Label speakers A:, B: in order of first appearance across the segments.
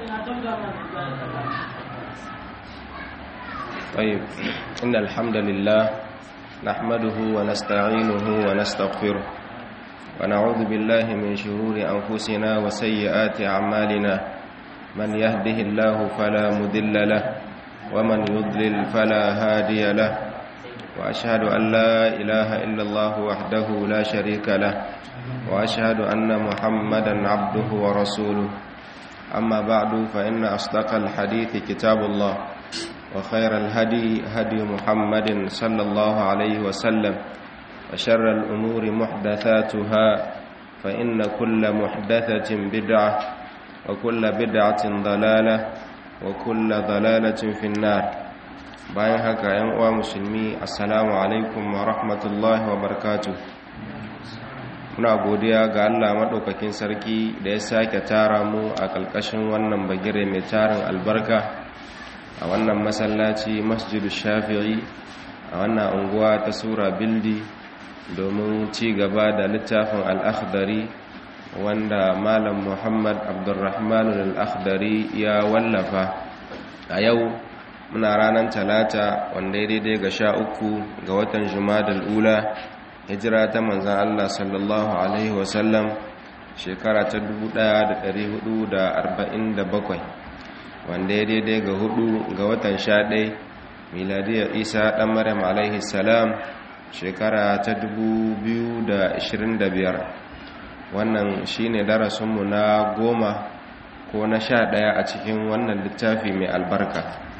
A: طيب إن الحمد لله نحمده ونستعينه ونستغفره ونعوذ بالله من شرور أنفسنا وسيئات أعمالنا من يهده الله فلا مذل له ومن يضلل فلا هادي له وأشهد أن لا إله إلا الله وحده لا شريك له وأشهد أن محمدا عبده ورسوله أما بعد فإن أصدق الحديث كتاب الله وخير الهدي هدي محمد صلى الله عليه وسلم وشر الأمور محدثاتها فإن كل محدثة بدعة وكل بدعة ضلالة وكل ضلالة في النار bayan haka yan uwa musulmi assalamu alaikum wa rahmatullahi wa barakatuh muna godiya ga Allah madaukakin sarki da ya sake tara mu a kalkashin wannan bagire mai tarin albarka a wannan masallaci masjidu shafi'i a wannan unguwa ta sura bildi domin ci gaba da littafin al'akhdari wanda malam muhammad abdurrahman al'akhdari ya wallafa a yau muna ranar talata wanda ya daidai ga sha uku ga watan jumadal ula hijira ta manzan allah sallallahu alaihi wasallam shekara ta 1447 wanda ya daidai ga hudu ga watan sha ɗai miladiyar isa ɗan maryam alaihi salam shekara ta 2025 wannan shine darasinmu na goma ko na sha ɗaya a cikin wannan littafi mai albarka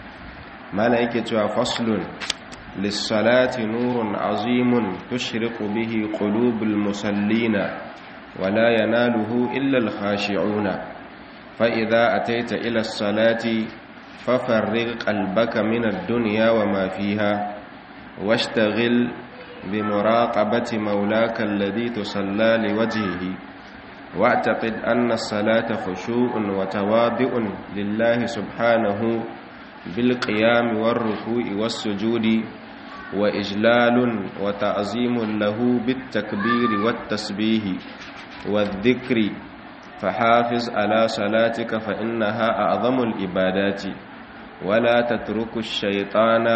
A: mana yake cewa faslun lissalati nurun azimun tushriqu bihi qulubul musallina wala yanaluhu illa al-khashi'una فإذا أتيت إلى الصلاة ففرغ قلبك من الدنيا وما فيها واشتغل بمراقبة مولاك الذي تصلى لوجهه واعتقد أن الصلاة خشوع وتواضع لله سبحانه بالقيام والركوع والسجود وإجلال وتعظيم له بالتكبير والتسبيح والذكر فحافظ على صلاتك فإنها أعظم الإبادات ولا تترك الشيطان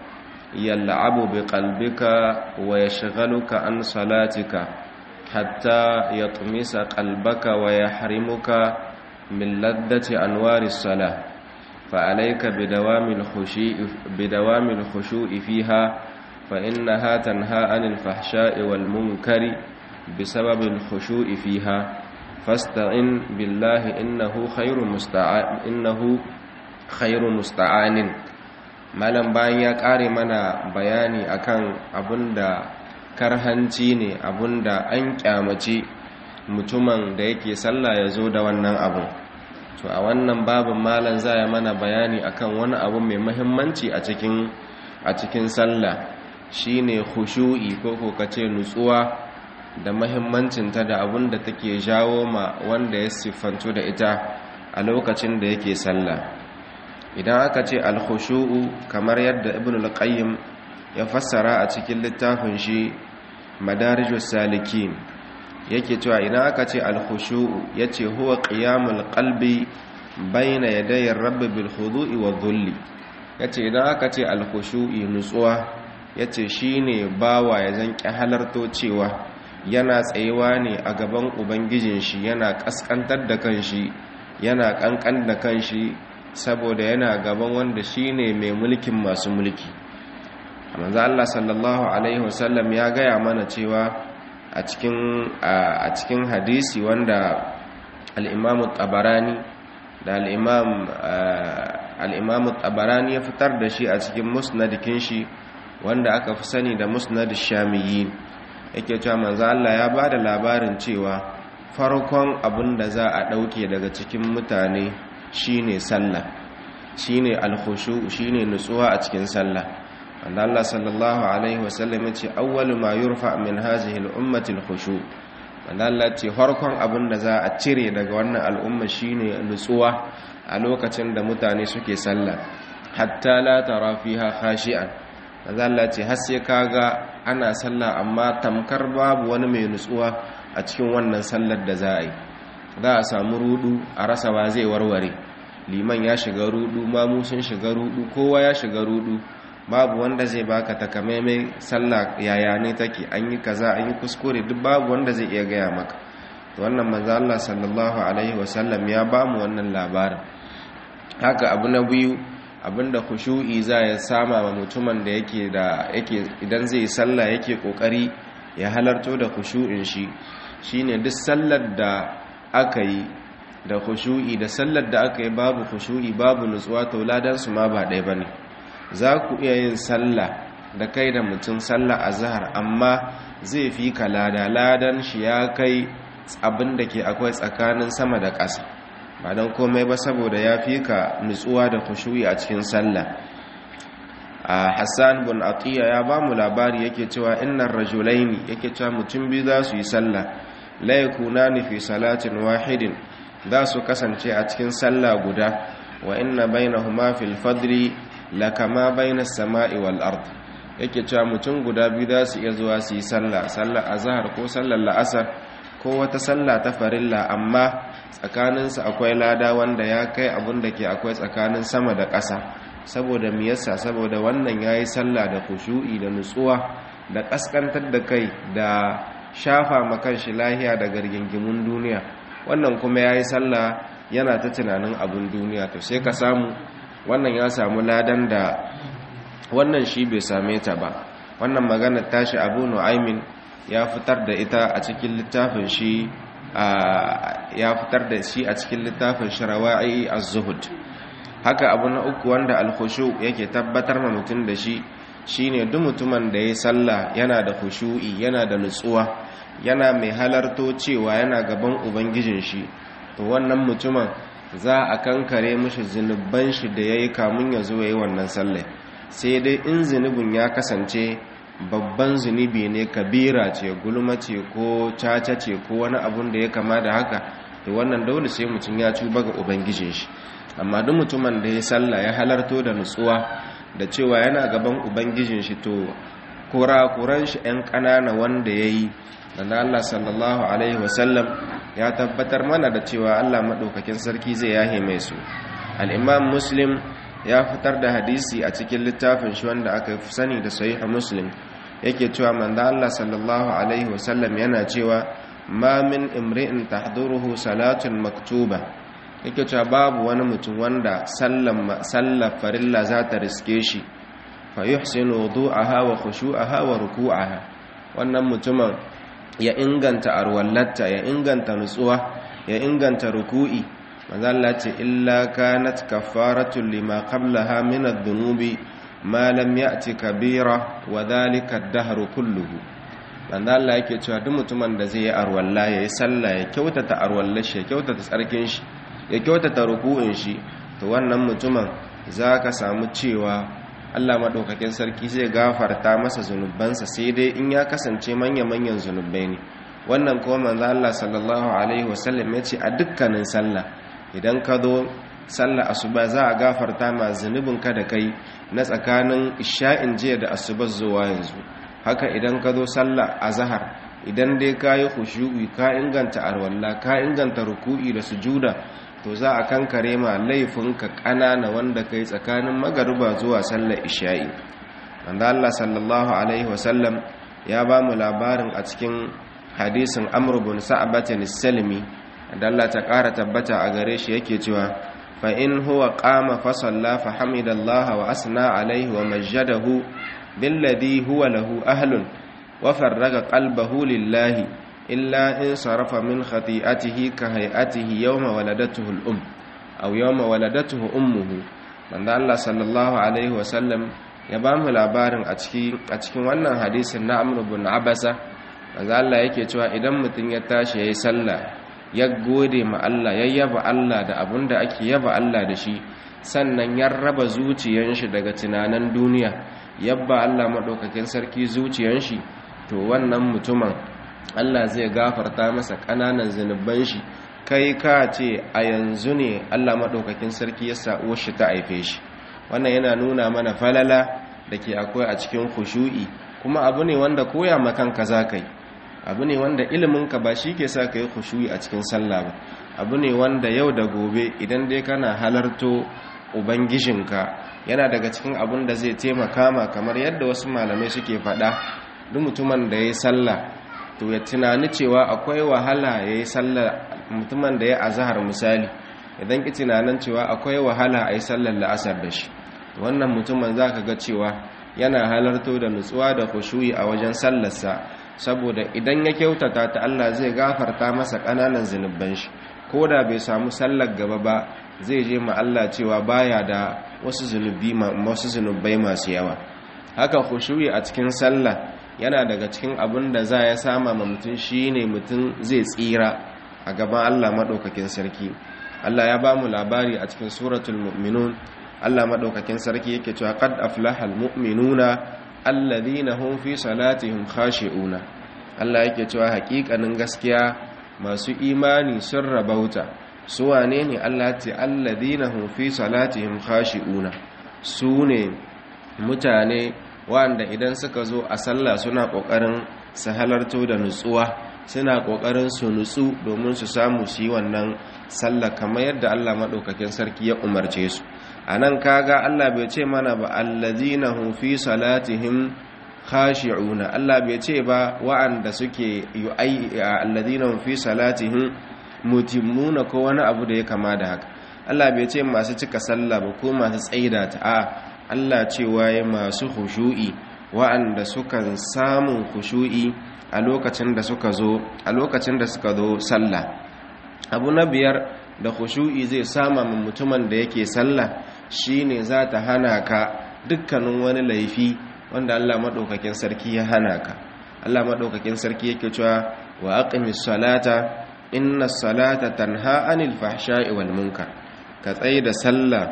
A: يلعب بقلبك ويشغلك عن صلاتك حتى يطمس قلبك ويحرمك من لذة أنوار الصلاة فعليك بدوام الخشوع بدوام الخشوع فيها فإنها تنهى عن الفحشاء والمنكر بسبب الخشوع فيها فاستعن بالله إنه خير مستعان إنه خير مستعان malam bayan ya kare mana bayani akan abinda karhanci ne abinda an kyamace mutumin da yake sallah ya zo da wannan abun to a wannan babin malam zai mana bayani akan wani abu mai muhimmanci a cikin a cikin sallah shine khushu'i ko ko kace nutsuwa da mahimmancinta da abin da take jawo ma wanda ya siffantu da ita a lokacin da yake sallah idan aka ce alkhushu'u kamar yadda ibn al-qayyim ya fassara a cikin littafin shi madarijus salikin yake cewa idan aka ce alkhushu'u yace huwa qiyamul qalbi bayna yaday ar-rabb bil khudu'i wa dhulli yace idan aka ce alkhushu'i nutsuwa yace shine bawa ya zanki halarto cewa yana tsayewa ne a gaban ubangijin shi yana kaskantar da kanshi yana kankan da kanshi saboda yana gaban wanda shine mai mulkin masu mulki manzo Allah sallallahu alaihi wasallam ya gaya mana cewa a cikin a cikin hadisi wanda al-Imam tabarani da al-Imam al-Imam tabarani ya fitar da shi a cikin musnadikin shi wanda aka fi sani da musnad ash-shamiyyin yake cewa manzo Allah ya bada labarin cewa farkon abin da za a dauke daga cikin mutane shine sallah shine al-khushu shine nutsuwa a cikin sallah wanda Allah sallallahu alaihi wasallam yace awwalu ma yurfa min hadhihi al-ummati al-khushu wanda Allah ce farkon abin da za a cire daga wannan al'umma shine nutsuwa a lokacin da mutane suke sallah hatta la tara fiha khashi'an wanda Allah ce har sai kaga ana sallah amma tamkar babu wani mai nutsuwa a cikin wannan sallar da za a yi za a samu rudu a rasa ba zai warware liman ya shiga rudu mamu sun shiga rudu kowa ya shiga rudu babu wanda zai baka takamaimai sallah yaya ne take an yi kaza an yi kuskure duk babu wanda zai iya gaya maka to wannan manzo Allah sallallahu alaihi wasallam ya bamu wannan labarin haka abu na biyu abinda khushu'i za ya sama wa mutumin da yake da yake idan zai sallah yake kokari ya halarto da khushu'in shi shine duk sallar da aka yi da khushu'i da sallar da aka yi babu khushu'i babu nutsuwa to ladan su ma ba ɗaya bane za ku iya yin sallah da kai da mutum sallah azhar amma zai fi ka lada ladan shi ya kai abin da ke akwai tsakanin sama da ƙasa ba don komai ba saboda ya fi ka nutsuwa da khushu'i a cikin sallah a hassan bin atiya ya ba mu labari yake cewa innar rajulaini yake cewa mutum biyu za su yi sallah la yakunani fi salatin wahidin za su kasance a cikin sallah guda wa inna bainahuma fil fadli la kama bainas sama'i wal ard yake cewa mutum guda biyu za su iya zuwa su yi sallah sallar azhar ko sallar la'asar ko wata sallah ta farilla amma tsakaninsu akwai lada wanda ya kai abin da ke akwai tsakanin sama da ƙasa saboda miyasa saboda wannan ya yi sallah da kushu'i da nutsuwa da ƙaskantar da kai da shafa makan shi lahiya da gargingimun duniya wannan kuma ya yi sallah yana ta tunanin abin duniya to sai ka samu wannan ya samu ladan da wannan shi bai same ta ba wannan maganar tashi abu nu'aimin ya fitar da ita a cikin littafin shi ya fitar da shi a cikin littafin shi rawa'i az-zuhud haka abu na uku wanda al-khushu yake tabbatar ma mutum da shi shine duk mutumin da yayi sallah yana da khushu'i yana da nutsuwa yana mai halarto cewa yana gaban ubangijin shi to wannan mutumin za a kankare mishi zinuban shi da yayi kamun ya zo yayi wannan sallah sai dai in zinubin ya kasance babban zunubi ne kabira ce gulma ce ko caca ce ko wani abun da ya kama da haka to wannan dole sai mutum ya tuba ga ubangijin shi amma duk mutumin da ya sallah ya halarto da nutsuwa da cewa yana gaban ubangijin shi to kurakuran shi ɗan ƙanana wanda ya yi da Allah sallallahu alaihi wasallam ya tabbatar mana da cewa Allah maɗaukakin sarki zai yahe mai su al'imam muslim ya fitar da hadisi a cikin littafin shi wanda aka fi sani da sahih muslim yake cewa manzo Allah sallallahu alaihi wasallam yana cewa ma min imri'in tahduruhu salatun maktuba yake cewa babu wani mutum wanda sallar farilla za ta riske shi fa yuhsinu wudu'aha wa khushu'aha wa ruku'aha wannan mutumin ya inganta arwallatta ya inganta nutsuwa ya inganta ruku'i manzo Allah ce illa kanat kafaratun lima qablaha min adh-dhunubi ma lam ya'ti kabira wa dhalika ad-dahr kulluhu manzo Allah yake cewa duk mutumin da zai yi arwalla yayi sallah ya kyautata arwallar shi ya kyautata tsarkin shi ya kyautata ruku'in shi to wannan mutumin zaka samu cewa Allah madaukakin sarki zai gafarta masa zunubansa sai dai in ya kasance manya-manyan zunubai ne wannan kuma manzo Allah sallallahu alaihi wasallam ya ce a dukkanin sallah idan ka zo sallah asuba za a gafarta ma zunubinka da kai na tsakanin isha'in jiya da asuba zuwa yanzu haka idan ka zo sallah azhar idan dai ka yi khushu'i ka inganta arwalla ka inganta ruku'i da sujuda to za a kankare ma laifinka ƙanana wanda kai tsakanin magariba zuwa sallar isha'i wanda Allah sallallahu alaihi wasallam ya ba mu labarin a cikin hadisin amr bin sa'batin salimi da Allah ta ƙara tabbata a gare shi yake cewa fa in huwa qama fa salla fa hamidallaha wa asna alaihi wa majjadahu billadhi huwa lahu ahlun wa farraga qalbahu lillahi illa in sarafa min khati'atihi ka hay'atihi yawma waladatuhu al-um aw yawma waladatuhu ummuhu manzo Allah sallallahu alaihi wa sallam ya ba mu labarin a cikin a cikin wannan hadisin na Amr ibn Abasa manzo Allah yake cewa idan mutum ya tashi yayi sallah ya gode ma Allah ya yaba Allah da abunda ake yaba Allah da shi sannan ya raba zuciyar shi daga tunanin duniya yabba Allah madaukakin sarki zuciyar shi to wannan mutumin Allah zai gafarta masa ƙananan zunuban shi kai ka ce a yanzu ne Allah maɗaukakin sarki ya sa shi ta haife shi wannan yana nuna mana falala da ke akwai a cikin khushu'i kuma abu ne wanda koya makanka za ka yi abu ne wanda iliminka ba shi ke sa ka yi khushu'i a cikin sallah ba abu ne wanda yau da gobe idan dai kana halarto ubangijinka yana daga cikin abun da zai taimaka ma kamar yadda wasu malamai suke faɗa duk mutumin da ya yi sallah to ya tunani cewa akwai wahala ya yi sallah mutumin da ya azahar misali idan ki tunanin cewa akwai wahala a yi sallar la'asar da shi wannan mutumin za ka ga cewa yana halarto da nutsuwa da kushuyi a wajen sallarsa saboda idan ya kyautata ta Allah zai gafarta masa ƙananan zunubban shi ko da bai samu sallar gaba ba zai je ma Allah cewa baya da wasu zunubi wasu zunubai masu yawa haka kushuyi a cikin sallah yana daga cikin abin da za ya sama ma mutum shine mutum zai tsira a gaban Allah maɗaukakin sarki Allah ya ba mu labari a cikin suratul mu'minun Allah maɗaukakin sarki yake cewa qad aflahal mu'minuna alladhina hum fi salatihim khashi'una Allah yake cewa haƙiƙanin gaskiya masu imani sun rabauta su wane ne Allah ce alladhina hum fi salatihim khashi'una su ne mutane wanda idan suka zo a sallah suna ƙoƙarin su halarto da nutsuwa suna ƙoƙarin su nutsu domin su samu su yi wannan sallah kamar yadda Allah maɗaukakin sarki ya umarce su a nan kaga Allah bai ce mana ba allazina hum fi salatihim khashi'una Allah bai ce ba wa'anda suke yu'ai allazina hum fi salatihim mutimmuna ko wani abu da ya kama da haka Allah bai ce masu cika sallah ba ko masu tsaida ta a Allah cewa ya masu khushu'i wa'anda sukan samun khushu'i a lokacin da suka zo a lokacin da suka zo sallah abu na biyar da khushu'i zai sama min mutumin da yake sallah shine za ta hana ka dukkanin wani laifi wanda Allah madaukakin sarki ya hana ka Allah madaukakin sarki yake cewa wa aqimis salata inna salata tanha anil fahsha'i wal munkar ka tsaye da sallah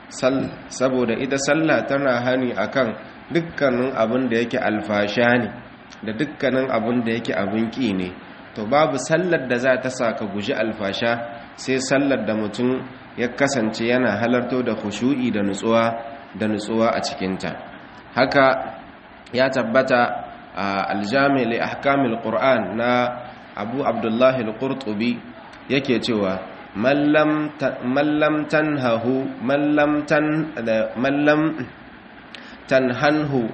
A: saboda ita sallah tana hani akan dukkanin abin da yake alfasha ne da dukkanin abin da yake abin ki ne to babu sallar da za ta sa ka guji alfasha sai sallar da mutum ya kasance yana halarto da khushu'i da nutsuwa da nutsuwa a cikinta haka ya tabbata a aljami li ahkamil qur'an na abu abdullahi al-qurtubi yake cewa mallam tanhahu mallam tan mallam tanhanhu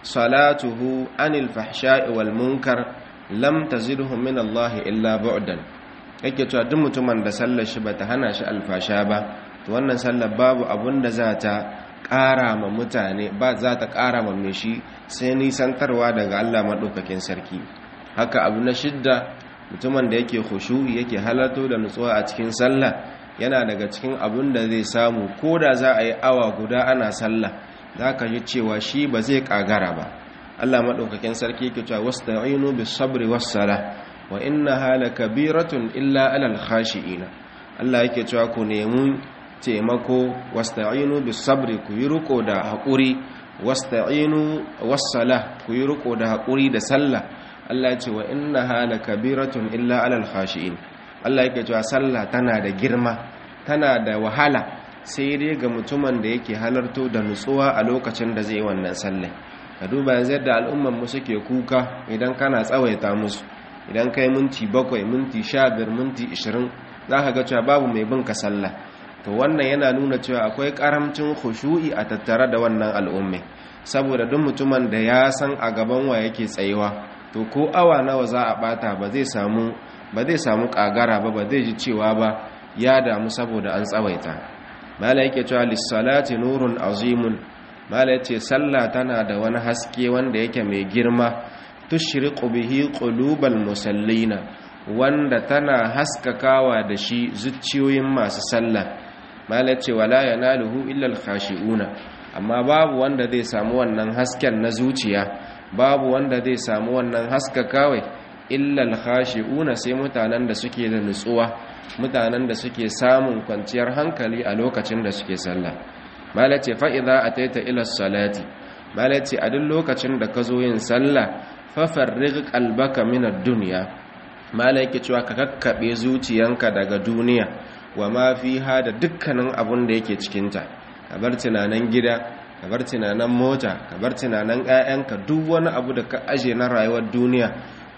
A: salatuhu anil fahsha'i wal munkar lam tazidhu min Allah illa bu'dan yake cewa duk mutumin da sallar shi bata hana shi alfasha ba to wannan sallar babu abun da za ta ƙara ma mutane ba za ta ƙara ma mai shi sai nisantarwa daga Allah maɗaukakin sarki haka abu na shidda mutumin da yake khushu'i yake halarto da nutsuwa a cikin sallah yana daga cikin abun da zai samu ko da za a yi awa guda ana sallah za ka ji cewa shi ba zai ƙagara ba Allah maɗaukakin sarki yake cewa wasta'inu bis sabri was sala wa innaha lakabiratun illa alal khashi'ina Allah yake cewa ku nemi taimako wasta'inu bis sabri ku yi riko da haƙuri wasta'inu was sala ku yi riko da haƙuri da sallah Allah ce wa innaha lakabiratun illa alal khashi'in Allah yake cewa sallah tana da girma tana da wahala sai dai ga mutumin da yake halarto da nutsuwa a lokacin da zai wannan sallah ka duba yanzu yadda al'umman mu suke kuka idan kana tsawaita musu idan kai minti bakwai minti sha biyar minti ishirin za ka ga cewa babu mai bin ka sallah to wannan yana nuna cewa akwai karamcin khushu'i a tattare da wannan al'ummai saboda duk mutumin da ya san a gaban wa yake tsayuwa to ko awa nawa za a bata ba zai samu ba zai samu kagara ba ba zai ji cewa ba ya damu saboda an tsawaita mala yake cewa lissalati nurun azimun mala yace sallah tana da wani haske wanda yake mai girma tushriqu bihi qulubal musallina wanda tana haskakawa da shi zuciyoyin masu sallah mala yace wala yanaluhu illa al-khashi'una amma babu wanda zai samu wannan hasken na zuciya babu wanda zai samu wannan haskakawai illa al-khashi'una sai mutanen da suke da nutsuwa mutanen da suke samun kwanciyar hankali a lokacin da suke sallah malace fa idza ataita ila salati malace a duk lokacin da ka zo yin sallah fa farrig qalbaka min ad-dunya malai cewa ka kakkabe zuciyanka daga duniya wa ma fiha da dukkanin abun da yake cikin ta ka bar tunanan gida ka bar tunanan mota ka bar tunanan ƴaƴanka duk wani abu da ka aje na rayuwar duniya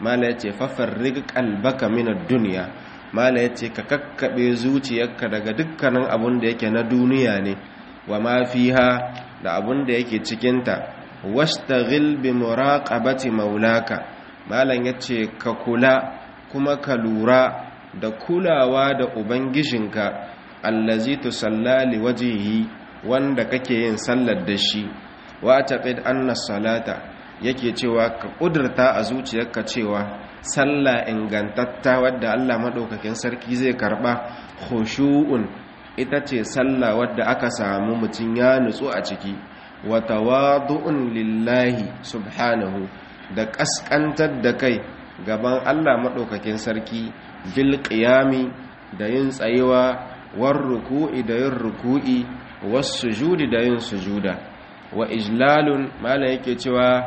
A: mala yace fafarrig qalbaka min ad-dunya mala yace ka kakkabe zuciyarka daga dukkanin abun da yake na duniya ne wa ma fiha da abun da yake cikin ta wastaghil bi muraqabati maulaka malan yace ka kula kuma ka lura da kulawa da ubangijinka allazi tusalla li wajhihi wanda kake yin sallar da shi wa taqid anna salata yake cewa ka kudurta a zuciyarka cewa sallah ingantatta wadda Allah madaukakin sarki zai karba khushu'un ita ce sallah wadda aka samu mutum ya nutsu a ciki wa tawadu'un lillahi subhanahu da kaskantar da kai gaban Allah madaukakin sarki bil qiyami da yin tsayewa war ruku'i da yin ruku'i was sujudi da yin sujuda wa ijlalun mala yake cewa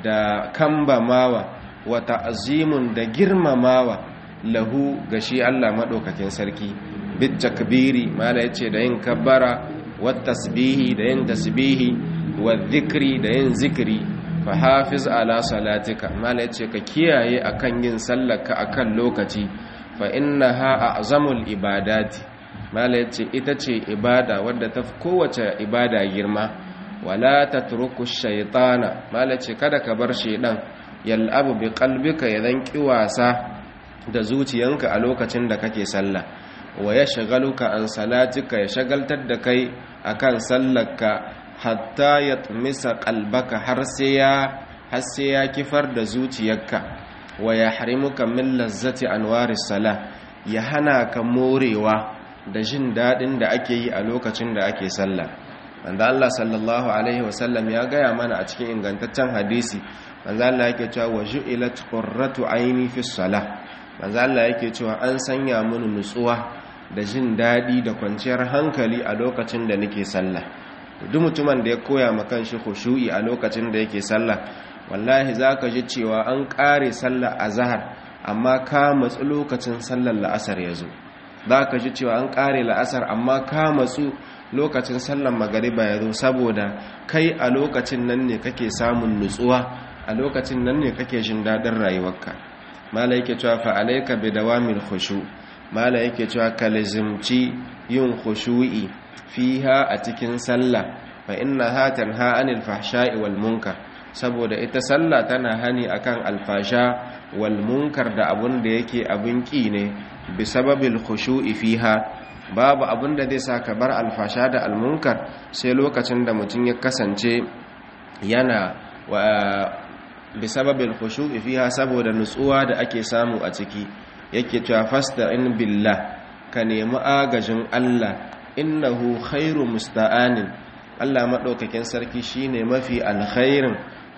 A: da kambamawa wa ta'zimun da girmamawa lahu ga shi Allah madaukakin sarki bit takbiri mala yace da yin kabbara wa tasbihi da yin tasbihi wa dhikri da yin zikri fa hafiz ala salatika mala yace ka kiyaye akan yin sallarka akan lokaci fa innaha a'zamul ibadati mala yace ita ce ibada wadda ta kowace ibada girma wala tatruku shaytana mala yace kada ka bar shaydan yal'abu bi qalbika yadan wasa da zuciyanka a lokacin da kake sallah wa yashghaluka an salatika ya shagaltar da kai akan sallarka hatta yatmisa qalbaka har sai ya har sai ya kifar da zuciyarka wa yahrimuka min lazzati anwaris salah ya hana ka morewa da jin dadin da ake yi a lokacin da ake sallah manzo Allah sallallahu alaihi wasallam ya gaya mana a cikin ingantaccen hadisi manzo Allah yake cewa waju'ilat qurratu aini fi salah manzo Allah yake cewa an sanya mini nutsuwa da jin dadi da kwanciyar hankali a lokacin da nake sallah duk mutumin da ya koya ma kanshi khushu'i a lokacin da yake sallah wallahi zaka ji cewa an kare sallah azhar amma ka matsu lokacin sallar la'asar yazo zaka ji cewa an kare la'asar amma ka matsu lokacin sallar magariba yazo saboda kai a lokacin nan ne kake samun nutsuwa a lokacin nan ne kake jin dadin rayuwarka mala yake cewa fa alayka bi dawamil khushu mala yake cewa ka lazimci yin khushu'i fiha a cikin sallah fa innaha tanha anil fahsha'i wal munkar saboda ita sallah tana hani akan alfasha wal munkar da abun da yake abun ki ne bi sababil khushu'i fiha babu abun da zai sa ka bar alfasha da almunkar sai lokacin da mutum ya kasance yana wa bisababin khushu'i fiha saboda nutsuwa da ake samu a ciki yake cewa fasta'in billah ka nemi agajin Allah innahu khairu musta'anin Allah madaukakin sarki shine mafi alkhairin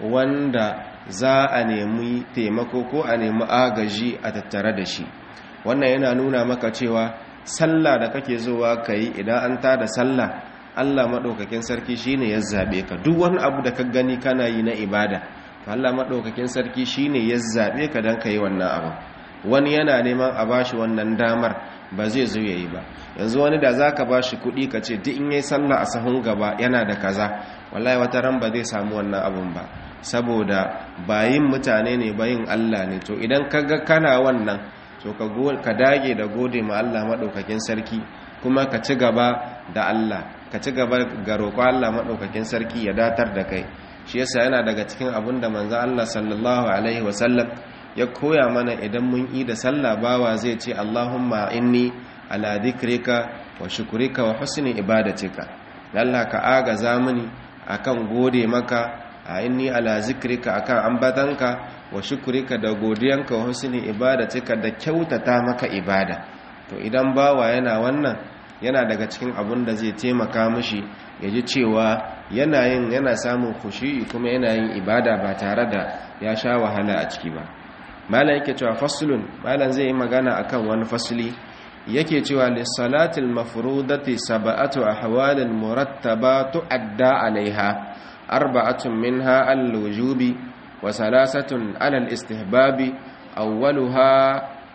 A: wanda za a nemi taimako ko a nemi agaji a tattare da shi wannan yana nuna maka cewa sallah da kake zuwa kai idan an tada sallah Allah madaukakin sarki shine ya zabe ka duk wani abu da ka gani kana yi na ibada Allah maɗaukakin sarki shine ya zaɓe ka don ka yi wannan abu wani yana neman a bashi wannan damar ba zai zo ya yi ba yanzu wani da za ka bashi kuɗi ka ce duk in yi sallah a sahun gaba yana da kaza wallahi wata ran ba zai samu wannan abun ba saboda bayin mutane ne bayin Allah ne to idan ka ga kana wannan to ka dage da gode ma Allah maɗaukakin sarki kuma ka ci gaba da Allah ka ci gaba ga roƙo Allah maɗaukakin sarki ya datar da kai shi yasa yana daga cikin abin da manzo Allah sallallahu alaihi wasallam ya koya mana idan mun yi da sallah bawa zai ce Allahumma inni ala dhikrika wa shukrika wa husni ibadatika Allah ka agaza mini akan gode maka a inni ala zikrika akan ambatanka wa shukrika da godiyanka wa husni ibadatika da kyautata maka ibada to idan bawa yana wannan yana daga cikin abin da zai taimaka mishi ya ji cewa yana yin yana samun kushi kuma yana yin ibada ba tare da ya sha wahala a ciki ba malam yake cewa faslun malam zai yi magana akan wani fasli yake cewa lissalatil mafrudati sab'atu ahwalin murattaba tu'adda alaiha arba'atun minha al-wujubi wa salasatun ala al-istihbabi awwaluha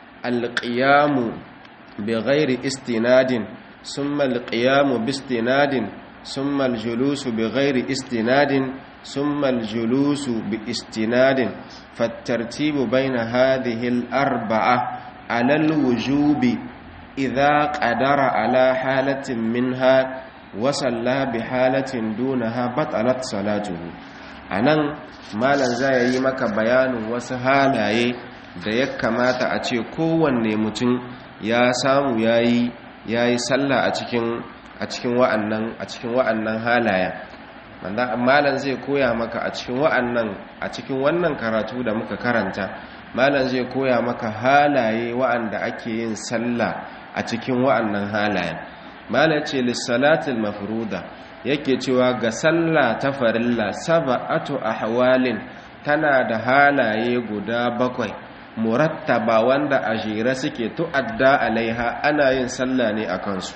A: al-qiyamu bighairi istinadin ثم القيام باستناد ثم الجلوس بغير استناد summa al-julusu bi istinadin fattartibu baina hadhihi al-arba'a ala al-wujubi idha qadara ala halatin minha wa salla bi halatin dunaha batalat salatuhu anan malan zai yi maka bayanin wasu halaye da ya kamata a ce kowanne mutum ya samu yayi yayi sallah a cikin a cikin wa'annan a cikin wa'annan halayen wanda malam zai koya maka a cikin wa'annan a cikin wannan karatu da muka karanta malam zai koya maka halaye wa'anda ake yin sallah a cikin wa'annan halayen malam ce lissalatul mafruda yake cewa ga sallah ta farilla sab'atu ahwalin tana da halaye guda bakwai murattaba wanda a jere suke tu'adda alaiha ana yin sallah ne a kansu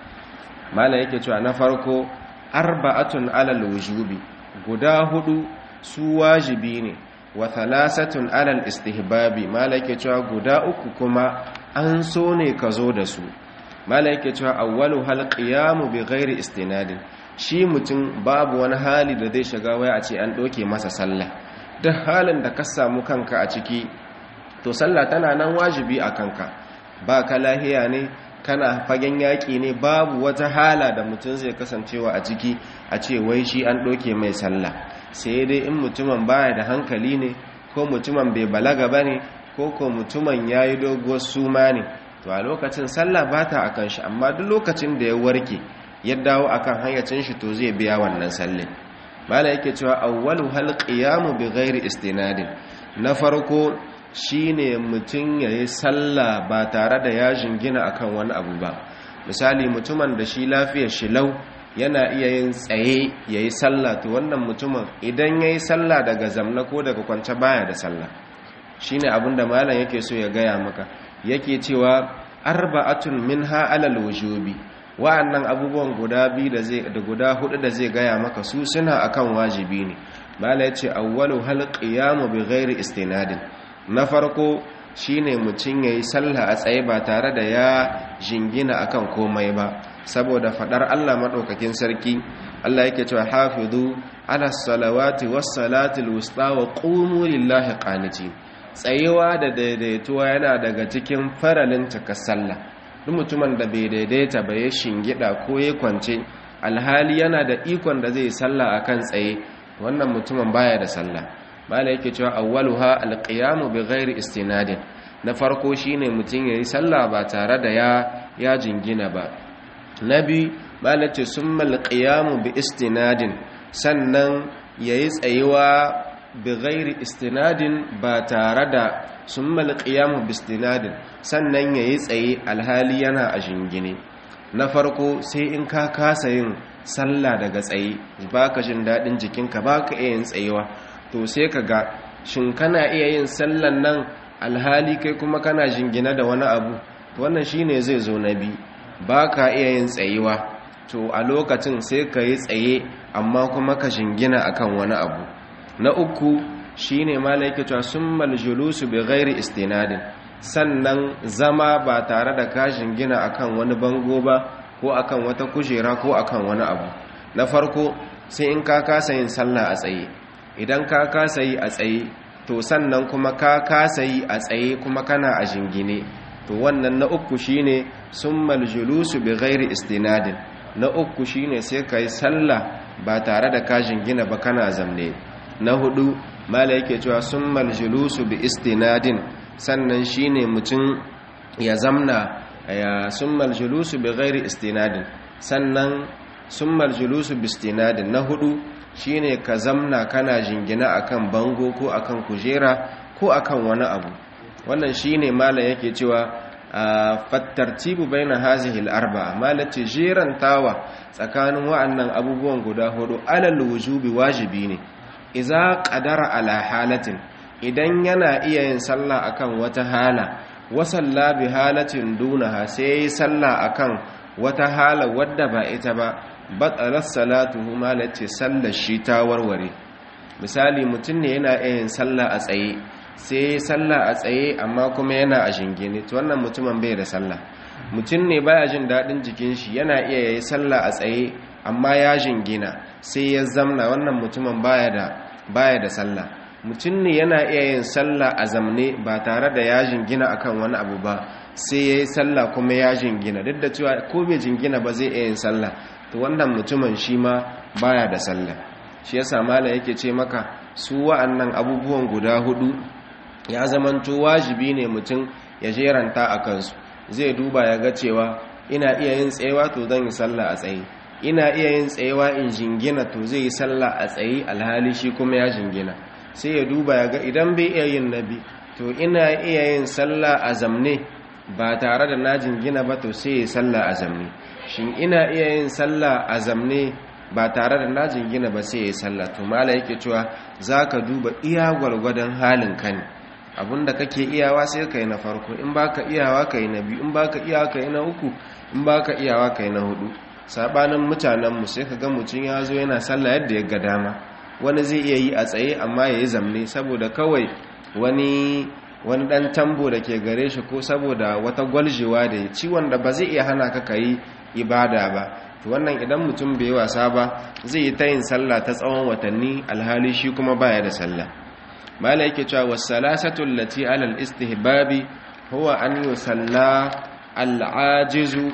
A: malam yake cewa na farko arba'atun alal wujubi guda hudu su wajibi ne wa thalathatun alal istihbabi malam yake cewa guda uku kuma an so ne ka zo da su malam yake cewa awwalu hal qiyamu bi ghairi istinadin shi mutum babu wani hali da zai shiga waya a ce an doke masa sallah duk halin da ka samu kanka a ciki to sallah tana nan wajibi a kanka ba ka lahiya ne kana fagen yaƙi ne babu wata hala da mutum zai kasancewa a ciki a ce wai shi an ɗoke mai sallah sai dai in mutumin baya da hankali ne ko mutumin bai balaga ba ne ko ko mutumin ya yi doguwar suma ne to a lokacin sallah ba ta akan shi amma duk lokacin da ya warke ya dawo akan hanyacin shi to zai biya wannan sallin mala yake cewa awwalu hal qiyamu bi ghairi istinadin na farko shine mutum ya yi sallah ba tare da ya jingina akan wani abu ba misali mutumin da shi lafiyar shi lau yana iya yin tsaye ya yi sallah to wannan mutumin idan ya yi sallah daga zamna ko daga kwance baya da sallah shine abin da malam yake so ya gaya maka yake cewa arba'atun minha alal wujubi wa'annan abubuwan guda biyu da zai da guda hudu da zai gaya maka su suna akan wajibi ne malam yace awwalu hal qiyamu bi ghairi istinadin na farko shine mutum yayi sallah a tsaye ba tare da ya jingina akan komai ba saboda fadar Allah madaukakin sarki Allah yake cewa hafizu ala salawati was salatil wusta wa qumu lillahi qanitin tsayewa da daidaituwa yana daga cikin faralin cika sallah duk mutumin da bai daidaita ba ya shingida ko ya kwance alhali yana da ikon da zai sallah akan tsaye wannan mutumin baya da sallah mala yake cewa awwaluha alqiyamu bighairi istinadin na farko shine mutum yayi sallah ba tare da ya ya jingina ba nabi mala ce summa alqiyamu bi istinadin sannan yayi tsayewa bighairi istinadin ba tare da summa alqiyamu bi istinadin sannan yayi tsaye alhali yana a jingine na farko sai in ka kasa yin sallah daga tsaye baka jin dadin jikinka baka iya yin tsayewa to sai ka ga shin kana iya yin sallan nan alhali kai kuma kana jingina da wani abu to wannan shine zai zo na bi ba ka iya yin tsayewa to a lokacin sai ka yi tsaye amma kuma ka jingina akan wani abu na uku shine malaika cewa summal julusu bi ghairi istinadin sannan zama ba tare da ka jingina akan wani bango ba ko akan wata kujera ko akan wani abu na farko sai in ka kasa yin sallah a tsaye idan ka kasa yi a tsaye to sannan kuma ka kasa yi a tsaye kuma kana a jingine to wannan na uku shine summal julusu bi ghairi istinadin na uku shine sai kai sallah ba tare da ka jingina ba kana zamne na hudu mala yake cewa summal julusu bi istinadin sannan shine mutum ya zamna ya summal julusu bi ghairi istinadin sannan summal julusu bi istinadin na hudu shine ka zamna kana jingina akan bango ko akan kujera ko akan wani abu wannan shine malam yake cewa fattartibu baina hazihi al-arba'a malace jerantawa tsakanin wa'annan abubuwan guda hudu alal wujubi wajibi ne idza qadara ala halatin idan yana iya yin sallah akan wata hala wa salla bi halatin dunaha sai sallah akan wata hala wadda ba ita ba batsalar salatuhu malace sallar shi ta warware misali mutum ne yana yin sallah a tsaye sai sallah a tsaye amma kuma yana a shingine to wannan mutumin bai da sallah mutum ne baya jin daɗin jikin shi yana iya yayi sallah a tsaye amma ya jingina sai ya zamna wannan mutumin baya da baya da sallah mutum ne yana iya yin sallah a zamne ba tare da ya jingina akan wani abu ba sai ya yi sallah kuma ya jingina duk da cewa ko bai jingina ba zai iya yin sallah to wannan mutumin shi ma baya da sallah shi yasa mala yake ce maka su wa'annan abubuwan guda hudu ya zamanto wajibi ne mutum ya jeranta a kansu zai duba ya ga cewa ina iya yin tsayewa to zan yi sallah a tsaye ina iya yin tsayewa in jingina to zai yi sallah a tsaye alhali shi kuma ya jingina sai ya duba ya ga idan bai iya yin nabi to ina iya yin sallah a zamne ba tare da na jingina ba to sai ya sallah a zamne shin ina iya yin sallah a zamne ba tare da na jingina ba sai ya sallah to mala yake cewa zaka duba iya gwargwadon halin ka ne abinda kake iyawa sai ka yi na farko in baka iyawa ka yi na biyu in baka iyawa ka yi na uku in baka iyawa ka yi na hudu sabanin mutanenmu sai ka ga mutum ya zo yana sallah yadda ya ga dama wani zai iya yi a tsaye amma ya yi zamne saboda kawai wani wani dan tambo da ke gare shi ko saboda wata gwaljewa da ya ciwon da ba zai iya hana ka ka yi ibada ba to wannan idan mutum bai wasa ba zai yi ta yin sallah ta tsawon watanni alhali shi kuma baya da sallah mala yake cewa wasalasatu allati ala al-istihbabi huwa an yusalla al-ajizu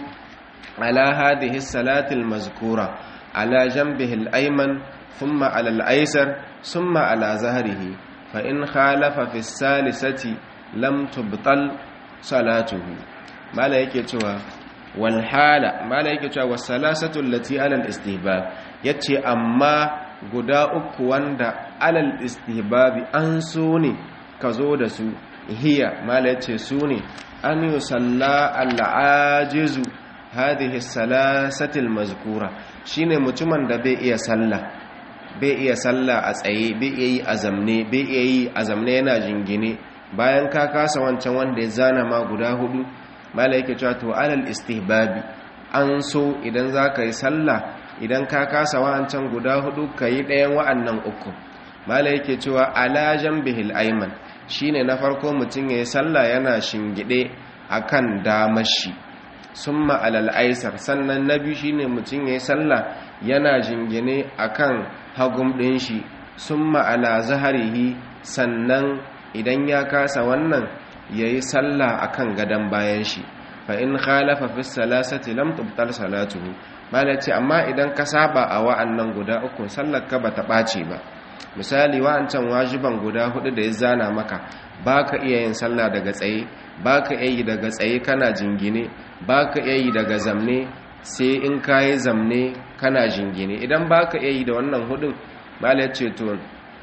A: ala hadhihi as-salati al-mazkura ala janbihi al-ayman thumma ala al-aysar thumma ala zahrihi fa in khalafa fi as-salisati lam tubtal salatuhu mala yake cewa wal hala mala yake cewa wasalasatu allati ala al-istihbab yace amma guda uku wanda alal istihbabi an so ne ka zo da su hiya mala yace su ne an yusalla al-ajizu hadhihi salasatil mazkura shine mutumin da bai iya sallah bai iya sallah a tsaye bai iya yi azamne bai iya yi azamne yana jingine bayan ka kasa wancan wanda ya zana ma guda hudu mala yake cewa to alal istihbabi an so idan zaka yi sallah idan ka kasa wancan guda hudu kayi ɗayan wa'annan uku mala yake cewa ala jambihil ayman shine na farko mutum yayi sallah yana shingide akan damashi summa alal aisar sannan na biyu shine mutum yayi sallah yana jingine akan hagum ɗin shi summa ala zaharihi sannan idan ya kasa wannan yayi sallah akan gadan bayan shi fa in khalafa fi salasati lam tubtal salatuhu malaci amma idan ka saba a wa'annan guda uku sallar ka bata ɓace ba misali wa'ancan wajiban guda hudu da ya zana maka baka iya yin sallah daga tsaye baka iya yi daga tsaye kana jingine baka iya yi daga zamne sai in kayi zamne kana jingine idan baka iya yi da wannan hudun malaci to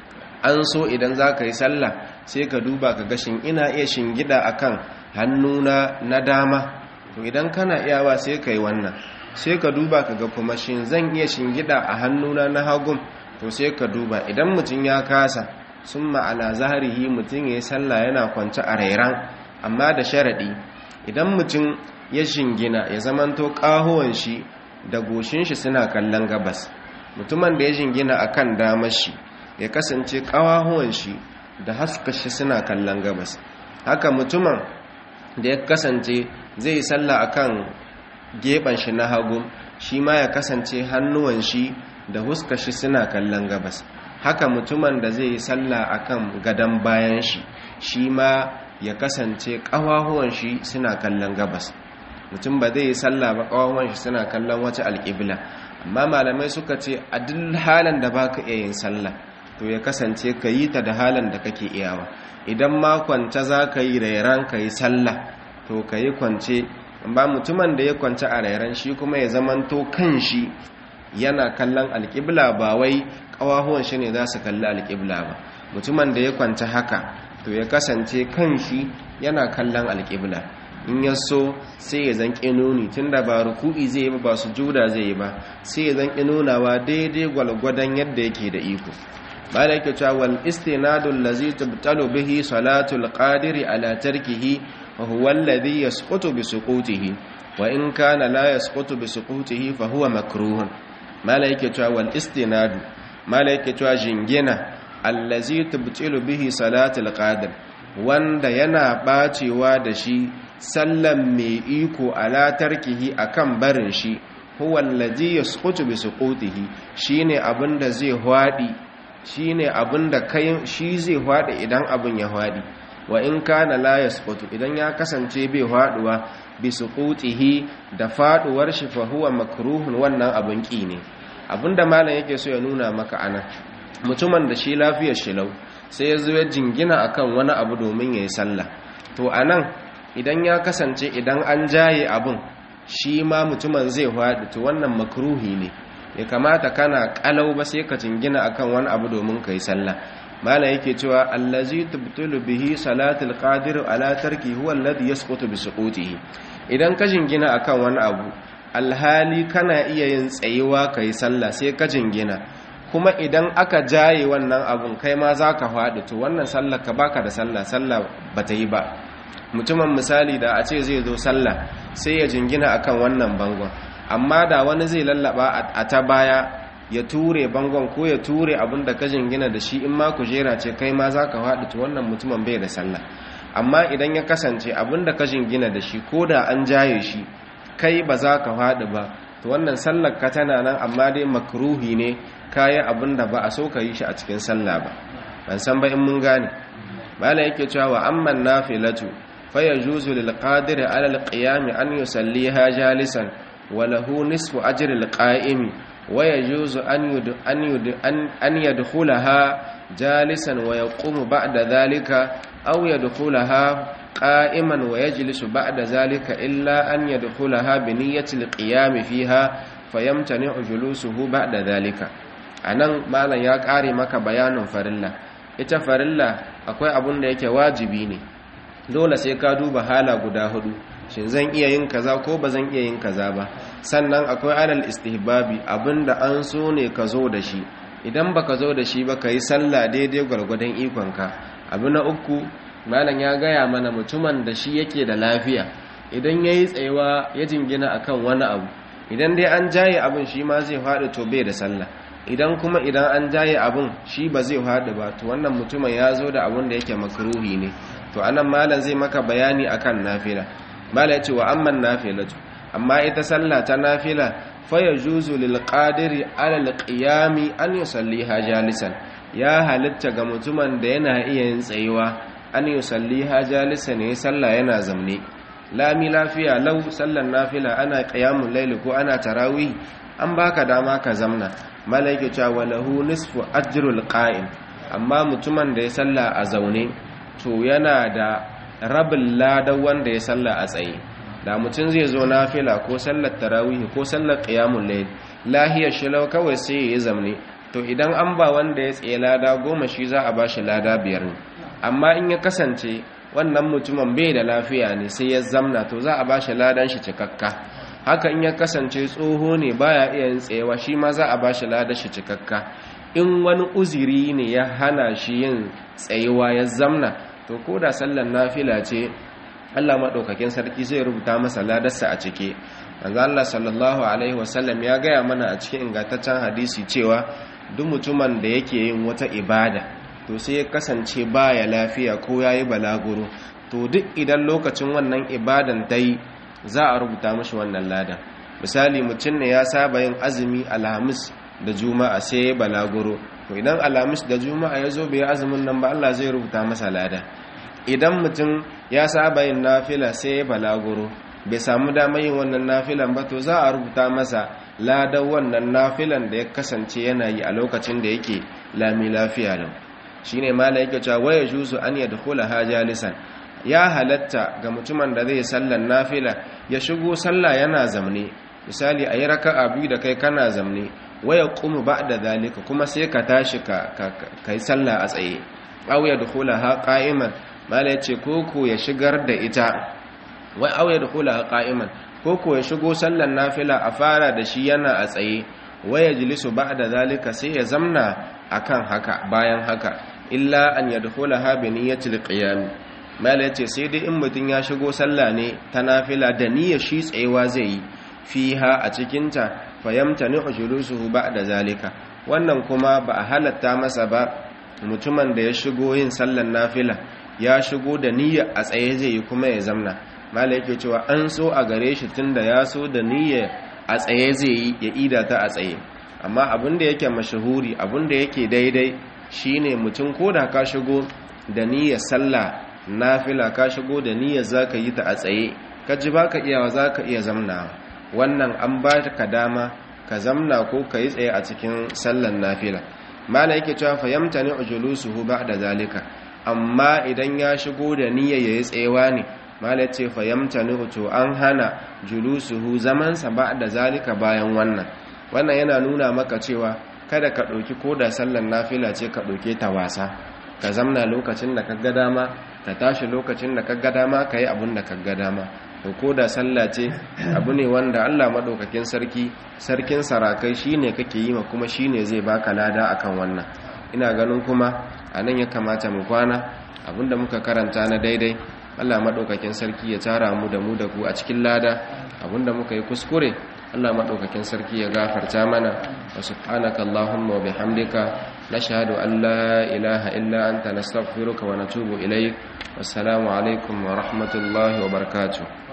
A: an so idan za ka yi sallah sai ka duba ka gashin ina iya shingida akan hannuna na dama to idan kana iyawa sai ka yi wannan sai ka duba ka ga kuma shin zan iya shingida a hannuna na hagun to sai ka duba idan mutum ya kasa sun ma'ala zaharihi mutum ya yi sallah yana kwance a rairan amma da sharaɗi idan mutum ya shingina ya zamanto ƙahuwan shi da goshin shi suna kallon gabas mutumin da ya shingina akan damar shi ya kasance ƙawahuwan shi da haska shi suna kallon gabas haka mutumin da ya kasance zai yi sallah akan gefen shi na hagu shi ma ya kasance hannuwan shi da huska shi suna kallon gabas haka mutumin da zai yi sallah akan gadon bayan shi shi ma ya kasance ƙawahuwan shi suna kallon gabas mutum ba zai yi sallah ba ƙawahuwan shi suna kallon wata alƙibla amma malamai suka ce a duk halin da baka iya yin sallah to ya kasance ka yi ta da halin da kake iyawa idan ma kwance za ka yi rairan ka yi sallah to ka yi kwance ba mutumin da ya kwance a rairan shi kuma ya zamanto kan shi yana kallon alƙibla ba wai ƙawahuwan shi ne za su kalli alƙibla ba mutumin da ya kwance haka to ya kasance kan shi yana kallon alƙibla in ya so sai ya zan ƙinoni tun da ba ruku'i zai yi ba ba su juda zai yi ba sai ya zan ƙinonawa daidai gwalgwadon yadda yake da iko ba da yake cewa wal istinadu allazi tubtalu bihi salatul qadiri ala tarkihi wa huwa alladhi yasqutu bi suqutihi wa in kana la yasqutu bi suqutihi fa huwa makruhun mala yake cewa wal istinadu mala yake cewa jingina allazi tubtilu bihi salatul qadir wanda yana bacewa da shi sallan mai iko ala tarkihi akan barin shi huwa allazi yasqutu bi suqutihi shine abinda zai hwadi shine abinda kai shi zai hwadi idan abin ya hwadi wa in kana la yasqutu idan ya kasance bai hwaduwa bi suqutihi da faduwar shi fa huwa makruhun wannan abin ki ne abinda malam yake so ya nuna maka anan mutumin da shi lafiyar shi lau sai ya zo ya jingina akan wani abu domin yayi sallah to anan idan ya kasance idan an jaye abin shi ma mutumin zai haɗu to wannan makruhi ne ya kamata kana kalau ba sai ka jingina akan wani abu domin kai sallah mala yake cewa allazi tubtulu bihi salatul qadir ala tarki huwa alladhi yasqutu bi suqutihi idan ka jingina akan wani abu alhali kana iya yin tsayuwa kai sallah sai ka jingina kuma idan aka jaye wannan abun kai ma zaka faɗi to wannan sallar ka baka da sallah sallah bata yi ba mutumin misali da a ce zai zo sallah sai ya jingina akan wannan bangon amma da wani zai lallaba a ta baya ya ture bangon ko ya ture abin da ka jingina da shi in ma kujera ce kai ma za ka faɗi to wannan mutumin bai da sallah amma idan ya kasance abin da ka jingina da shi ko da an jaye shi kai ba za ka faɗi ba to wannan sallar ka tana nan amma dai makruhi ne kayan abin da ba a so ka yi shi a cikin sallah ba ban san ba in mun gane bala yake cewa wa amman nafilatu فيجوز للقادر على القيام أن يصليها جالسا وله نصف أجر القائم ويجوز أن, يد أن, يد أن, أن يدخلها جالسا ويقوم بعد ذلك أو يدخلها قائما ويجلس بعد ذلك إلا أن يدخلها بنية القيام فيها فيمتنع جلوسه بعد ذلك anan malam ya kare maka bayanin farilla ita farilla akwai abun da yake wajibi ne dole sai ka duba hala guda hudu shin zan iya yin kaza ko ba zan iya yin kaza ba sannan akwai alal istihbabi abinda an so ne ka zo da shi idan baka zo da shi ba ka yi sallah daidai gwargwadon ikonka abu na uku malam ya gaya mana mutumin da shi yake da lafiya idan ya yi tsayewa ya jingina akan wani abu idan dai an jaye abin shi ma zai faɗi to bai da sallah idan kuma idan an jaye abin shi ba zai faɗi ba to wannan mutumin ya zo da abin da yake makruhi ne to anan malam zai maka bayani akan nafila malam ya ce wa amman nafilatu amma ita sallah ta nafila fa yajuzu lil qadiri ala al qiyami an yusalliha jalisan ya halitta ga mutumin da yana iya yin tsayuwa an yusalliha jalisan ne sallah yana zamne lami lafiya lau sallan nafila ana qiyamul layl ko ana tarawih an baka dama ka zamna malaike cewa lahu nisfu ajrul qa'im amma mutumin da ya salla a zaune to yana da rabin ladan wanda ya salla a tsaye da mutum zai zo nafila ko sallar tarawih ko sallar qiyamul layl lahiyar shilau kawai sai ya zamne to idan an ba wanda ya tsaye lada goma shi za a bashi lada biyar ne amma in ya kasance wannan mutumin bai da lafiya ne sai ya zamna to za a bashi ladan shi cikakka haka in ya kasance tsoho ne baya iya yin tsayewa shi ma za a bashi ladan shi cikakka in wani uziri ne ya hana shi yin tsayewa ya zamna to ko da sallan nafila ce Allah maɗaukakin sarki zai rubuta masa ladarsa a cike manzo Allah sallallahu alaihi wasallam ya gaya mana a cikin ingantaccen hadisi cewa duk mutumin da yake yin wata ibada to sai ya kasance baya lafiya ko yayi balaguro to duk idan lokacin wannan ibadan ta yi za a rubuta mashi wannan lada misali mutum ne ya saba yin azumi alhamis da juma'a sai ya balaguro to idan alhamis da juma'a ya zo bai azumin nan ba Allah zai rubuta masa lada idan mutum ya saba yin nafila sai ya balaguro bai samu damar yin wannan nafilan ba to za a rubuta masa ladan wannan nafilan da ya kasance yana yi a lokacin da yake lami lafiya lau shine mala yake cewa waya juzu an yadkhula hajalisan ya halatta ga mutumin da zai sallan nafila ya shigo sallah yana zamne misali ayi raka'a biyu da kai kana zamne waya qumu ba'da zalika kuma sai ka tashi ka kai sallah a tsaye aw yadkhulaha qa'iman mala yace koko ya shigar da ita wai aw yadkhulaha qa'iman koko ya shigo sallan nafila a fara da shi yana a tsaye waya jilisu ba'da zalika sai ya zamna akan haka bayan haka illa an yadkhulaha bi niyyatil qiyam mala yace sai dai in mutun ya shigo sallah ne ta nafila da niyyar shi tsayewa zai yi fiha a cikin ta fayamtani ujulusuhu ba'da zalika wannan kuma ba a halatta masa ba mutumin da ya shigo yin sallan nafila ya shigo da niyyar a tsaye zai yi kuma ya zamna mala yake cewa an so a gare shi tunda ya so da niyyar a tsaye zai yi ya ida ta a tsaye amma abin da yake mashahuri abin da yake daidai shine mutum ko da ka shigo da niyyar sallah nafila ka shigo da niyyar zaka yi ta a tsaye ka ji baka iyawa zaka iya zamna wannan an ba ka dama ka zamna ko ka yi tsaye a cikin sallan nafila mala yake cewa fahimta ne ujulusuhu ba'da zalika amma idan ya shigo da niyyar yayi tsayewa ne mala ce fahimta ne to an hana julusuhu zaman sa ba'da zalika bayan wannan wannan yana nuna maka cewa kada ka ɗauki ko da sallan nafila ce ka ɗauke ta wasa ka zamna lokacin da ka ga dama ka tashi lokacin da ka ga dama ka yi abin da ka ga dama to ko da sallah ce abu ne wanda Allah madaukakin sarki sarkin sarakai shine kake yi ma kuma shine zai baka lada akan wannan ina ganin kuma anan ya kamata mu kwana abinda muka karanta na daidai Allah madaukakin sarki ya tara mu da mu da ku a cikin lada abinda muka yi kuskure Allah madaukakin sarki ya gafarta mana wa subhanaka allahumma wa bihamdika nashhadu an la ilaha illa anta nastaghfiruka wa natubu ilaik wassalamu alaikum wa rahmatullahi wa barakatuh